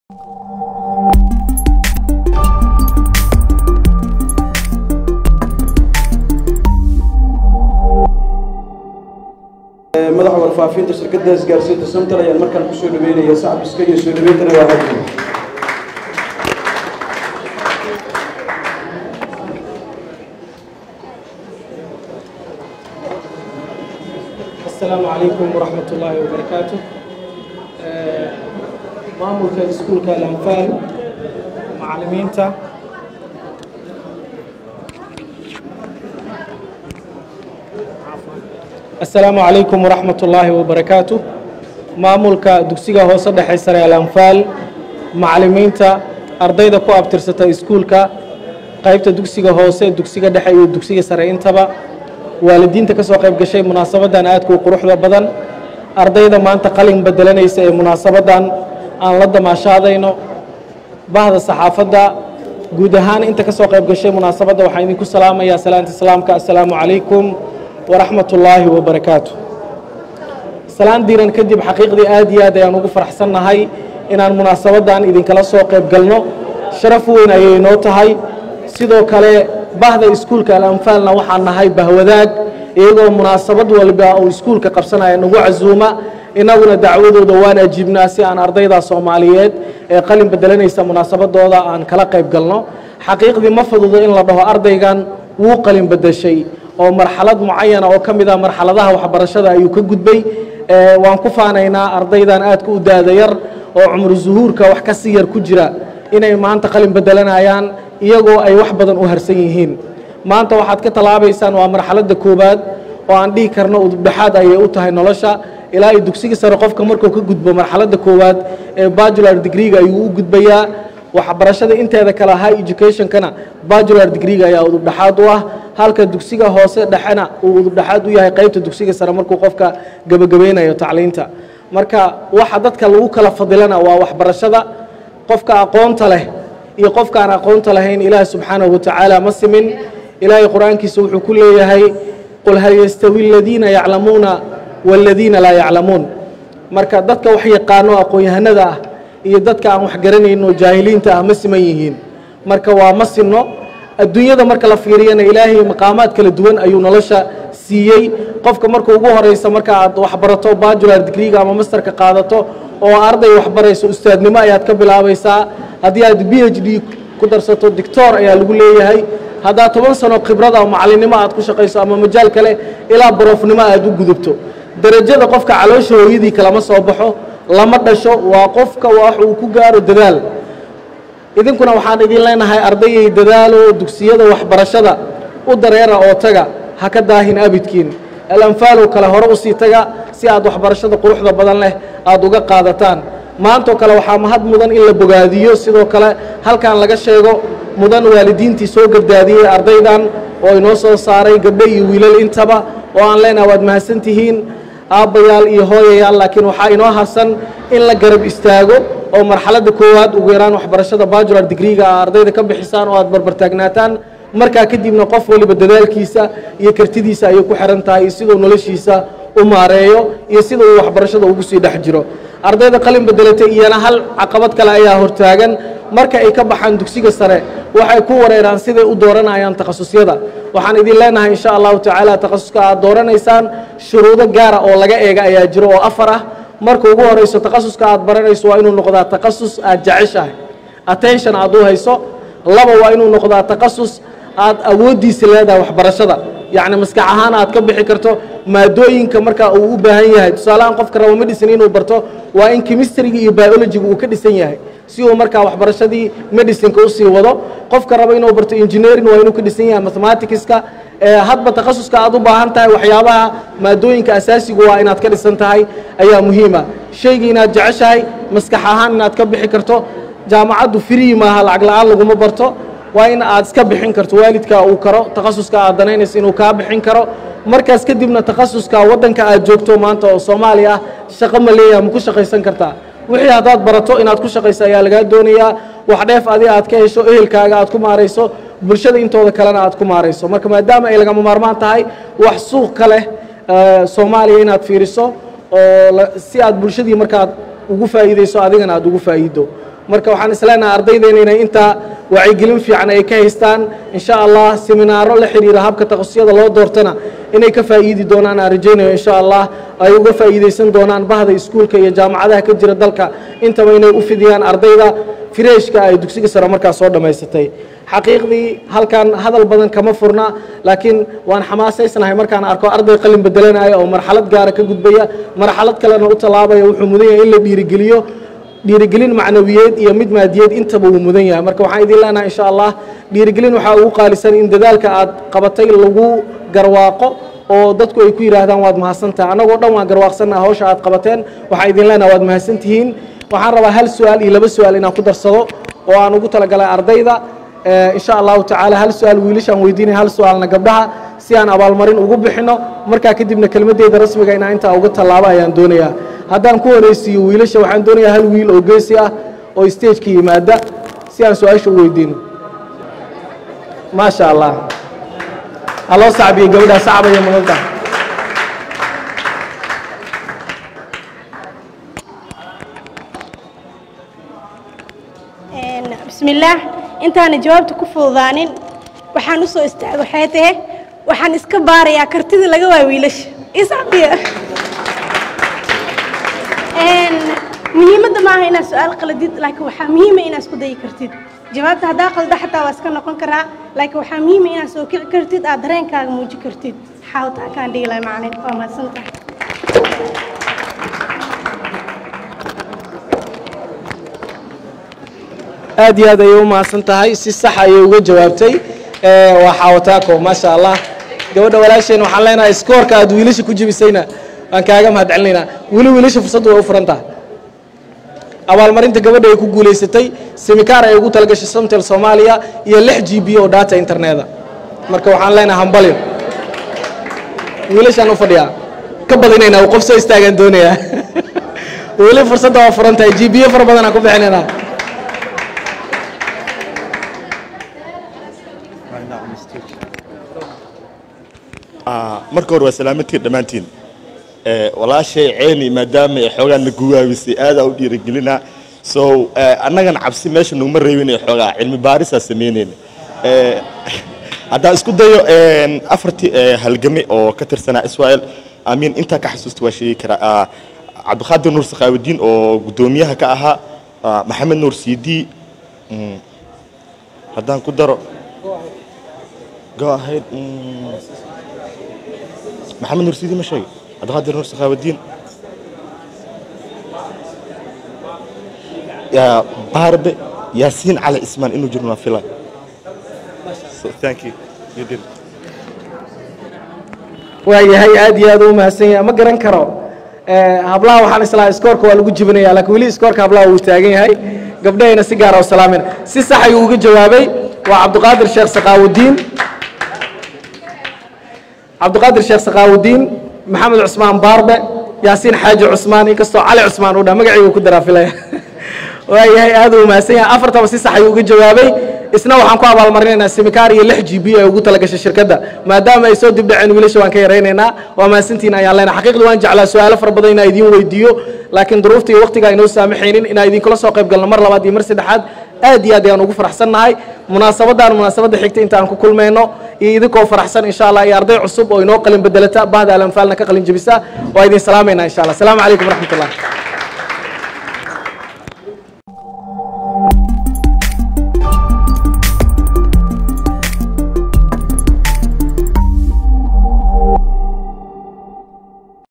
madaxa warfaafinta shirkadda isgaarsiinta samtal ayaan markaan kusoo dhaweynaya sacbiska iyo soo dhaweyntana waa hadi asalaamu calaykum waraxmat ullaahi wabarakaatu maamulka iskuulka alanfaal macalimiinta asalaamu calaykum waraxmat ullaahi wabarakaatu maamulka dugsiga hoose dhexe sare alanfaal macalimiinta ardayda ku abtirsata iskuulka qaybta dugsiga hoose dugsiga dhexe iyo dugsiga sare intaba waalidiinta ka soo qayb gashay munaasabadan aadka u quruxda badan ardayda maanta qalin bedelanaysa ee munaasabadan aan la damaashaadayno bahda saxaafadda guud ahaan inta ka soo qayb gashay munaasabadda waxaan idinku salaamayaa salaanta islaamka assalaamu calaykum waraxmat ullaahi wabarakaatu salaan diiran kadib xaqiiqdii aad iyo aad ayaan ugu faraxsannahay inaan munaasabadan idinkala soo qayb galno sharaf weyn ayay inoo tahay sidoo kale bahda iskuulka alanfaalna waxaan nahay bahwadaag iyagoo munaasabad walba uu iskuulka qabsanaya nagu casuuma innaguna dacwadooda waan ajiibnaa si aan ardayda soomaaliyeed ee qalin bedelanaysa munaasabadooda aan kala qayb galno xaqiiqdii ma fududo in la dhaho ardaygan wuu qalin bedeshay oo marxalad mucayana oo ka mid ah marxaladaha waxbarashada ayuu ka gudbay waan ku faanaynaa ardaydan aadka u daada yar oo cumru zuhuurka wax ka sii yar ku jira inay maanta qalin bedelanayaan iyagoo ay wax badan u harsan yihiin maanta waxaad ka tallaabaysaan waa marxaladda koowaad oo aan dhihi karno udubdhexaad ayay u tahay nolosha ilaa iyo dugsiga sare qofka markuu ka gudbo marxaladda koowaad ee bajular degreega ayuu u gudbayaa waxbarashada inteeda kale high educationkana bajular degreega ayaa udubdhexaad u ah halka dugsiga hoose dhexena uu udubdhexaad u yahay qaybta dugsiga sare markuu qofka gebagabeynayo tacliinta marka waxa dadka lagu kala fadilana waa waxbarashada qofka aqoonta leh iyo qofka aan aqoonta lahayn ilaahi subxaanahu watacaala ma simin ilaahay qur-aankiisa wuxuu ku leeyahay qul hal yastawi aladiina yaclamuuna waaladiina laa yaclamuun marka dadka wax yaqaano aqoon-yahanada ah iyo dadka aan wax garanayno jaahiliinta ah ma siman yihiin marka waa ma sinno adduunyada marka la fiiriyana ilaahay maqaamaad kala duwan ayuu nolosha siiyey qofka marka ugu horeysa marka aad waxbarato bajular degreega ama masterka qaadato oo arday waxbarayso ustaadnimo ayaad ka bilaabaysaa haddii aad b h d ku darsato dictor ayaa lagu leeyahay haddaad toban sano khibrada oo macalinimo aad ku shaqayso ama majaal kale ilaa barofnimo aad u gudubto derajada qofka caloosha hooyadii kalama soo baxo lama dhasho waa qofka wax uu ku gaaro dadaal idinkuna waxaan idin leenahay ardayay dadaalo dugsiyada waxbarashada u dareera oo taga ha ka daahin abidkiin alanfaalow kale hore usii taga si aad waxbarashada quruxda badan leh aada uga qaadataan maantoo kale waxaa mahad mudan in la bogaadiyo sidoo kale halkan laga sheego mudan waalidiintii soo gardaadiyey ardaydan oo inoo soo saaray gabdho iyo wiilal intaba oo aan leenaha waad mahadsan tihiin aabbayaal iyo hooyayaal laakiin waxaa inoo harsan in la garab istaago oo marxaladda koowaad ugu yaraan waxbarashada bajular degreega a ardayda ka bixisaan oo aad barbartaagnaataan markaa kadibna qof waliba dadaalkiisa iyo kartidiisa ayay ku xiran tahay siduu noloshiisa u maareeyo iyo sida uu waxbarashada ugu sii dhex jiro ardayda qalin bedelatay iyana hal caqabad kale ayaa hortaagan marka ay ka baxaan dugsiga sare waxay ku wareeraan siday u dooranayaan takhasusyada waxaan idin leenahay insha allahu tacaala takhasuska aad dooranaysaan shuruudo gaara oo laga eega ayaa jiro oo afar ah marka ugu horeyso takhasuska aad baranayso waa inuu noqdaa takhasus aad jeceshahay attention aad u hayso laba waa inuu noqdaa takhasus aad awooddiisa leedahay waxbarashada yacni maskax ahaan aad ka bixi karto maadooyinka marka uu u baahan yahay tusaalehaan qofka rabo medicine inuu barto waa in chemistryga iyo biologyga uu ka dhisan yahay si uu markaa waxbarashadii medicineka usii wado qofka rabo inuu barto engineering waa inuu ka dhisan yahay mathematicska hadba takhasuska aad u baahan tahay waxyaabaha maadooyinka asaasigu waa inaad ka dhisan tahay ayaa muhiima shayga inaad jeceshahay maskax ahaan inaad ka bixi karto jaamacaddu free maaha lacag la-aan laguma barto waa in aad iska bixin karto waalidka uu karo takhasuska aad danaynayso inuu kaa bixin karo markaas kadibna takhasuska waddanka aad joogto maanta oo soomaaliya ah shaqo ma leeyaha ma ku shaqaysan kartaa wixii haddaad barato inaad ku shaqayso ayaa lagaa doonayaa wax dheef adi aad ka hesho ehelkaaga aad ku maarayso bulshada intooda kalena aad ku maarayso marka maadaama ay lagama maarmaan tahay wax suuq ka leh soomaaliya inaad fiiriso oo si aad bulshadii markaad ugu faa'iideyso adigana aad ugu faa'iido marka waxaan isleenahay ardaydeena inay intaa wacyigelin fiican ay ka haystaan insha allah seminaaro la xiriira habka takhasusiyada loo doortana inay ka faa'iidi doonaan aan rajaynayo insha allah ay uga faa'iidaysan doonaan bahda iskuulka iyo jaamacadaha ka jira dalka intaba inay u fidiyaan ardayda fireeshka ay dugsiga sare markaas soo dhammaysatay xaqiiqdii halkan hadal badan kama furna laakiin waan xamaasaysnahay markaan arko arday qalin bedelanaya oo marxalad gaara ka gudbaya marxalad kalena u tallaabaya wuxuu mudan yahay in la dhiirigeliyo dhiirigelin macnawiyeed iyo mid maadiyeed intaba uu mudan yahay marka waxaan idin leenahay insha allah dhiirigelin waxaa ugu qaalisan in dadaalka aad qabatay lagu garwaaqo oo dadku ay ku yidhaahdaan waad mahadsantahay annagoo dhan waan garwaaqsannaha hawsha aad qabateen waxaan idin leenahay waad mahadsantihiin waxaan rabaa hal su-aal iyo laba su-aal inaan ku darsado oo aan ugu talagalay ardayda insha allahu tacaala hal su-aal wiilashaan weydiinaya hal su-aalna gabdhaha si aan abaalmarin ugu bixino markaa kadibna kelmaddeeda rasmiga inaan intaa uga tallaabo ayaan doonayaa haddaan ku horeysiiyo wiilasha waxaan doonayaa hal wiil oo geesi ah oo stageka yimaada si aan su-aasha u weydiino maasha allah haloo sacbiyo gabadhaa sacbaya mudanta bismillaah intaana jawaabta ku fududaanin waxaan u soo istaagay waxay tahe waxaan iska baarayaa kartida laga waa wiilasha iscabiya muhiimadda maaha inaad su-aal qaladid laakiin waxaa muhiima inaad isku dayi kartid jawaabta haddaa qalda xataa waa iska noqon karaa laakiin waxaa muhiima inaad soo kici kartid aad dareenkaaga muuji kartid xaawtaa kaan dhigi lahay macalin waa mahadsantahay aad iyo aad ayay u mahadsan tahay si sax ayay uga jawaabtay waa xaawataako maasha allah gabadha walaasheen waxaan leenahay iskoorka aad wiilasha ku jebisayna waan kaaga mahad celinaynaa weli wiilasha fursaddu way u furan tahay abaalmarinta gabadha ay ku guulaysatay semikaar ay ugu talagashay somtel soomaaliya iyo lix g b oo data interneda marka waxaan leenahay hambalyo wiilashaan u fadhiyaa ka badinaynaa uu qof soo istaagaan doonayaa weli fursadda waa furan tahay g b fara badanaan ku bixinaynaa marka hore waa salaamadtiin dhammaantiin walaashay ceeni maadaama ay xoogaa na guwaabisay aadaa u dhiirigelina so annagana cabsi meesha naguma reebin xoogaa cilmi baarisaa samaynayna haddaan isku dayo afartii halgame oo ka tirsanaa israel amiin intaa ka xasuusta waa sheegi karaa cabdiqaadir nuur sakhaawudiin oo guddoomiyaha ka ahaa maxamed nuur siidi haddaan ku daro go ahead maxamed nuur siidi ma sheegay cabdiqaadir nuur sakhaawudiin baarbe yaasiin cali ismaan inuu jirno waa filan so thank you you did waayahay aad iyo aad u mahadsan yahay ma garan karo hablaha waxaan islaa iskoorka waa lagu jibinaya laakiin weli iskoorka hablaha wuu taagan yahay gabdhahayna si gaara u salaamayna si sax ayuu uga jawaabay waa cabdiqaadir sheekh saqaawudiin cabdiqaadir sheekh saqaawudiin maxamed cusmaan baarbe yaasiin xaaji cusmaan inkastoo cali cusmaan uu dhaha magacaygu ku daraa filaya waayahay aad uu mahadsan yahay afartaba si sax ayuu uga jawaabay isna waxaan ku abaalmarinaynaa semikaar iyo lix g b ay ugu talagashay shirkadda maadaama ay soo dib dhaceen wiilasha waan ka yaraynaynaa waa mahadsantiin ayaan leenahay xaqiiqda waan jeclaa su-aalo fara badan inaa idiin weydiiyo laakiin duruufta iyo waqtiga aynoo saamaxaynin inaa idinkula soo qayb galno mar labaad iyo mar saddexaad aad iyo aad ayaan ugu faraxsannahay munaasabadan munaasabadda xigta inta aan ku kulmayno iyo idinkoo faraxsan insha allah iyo arday cusub oo inoo qalin bedelata bahda alanfaalna ka qalin jebisa waa idin salaamaynaa insha allah asalaamu calaykum waraxmat ullah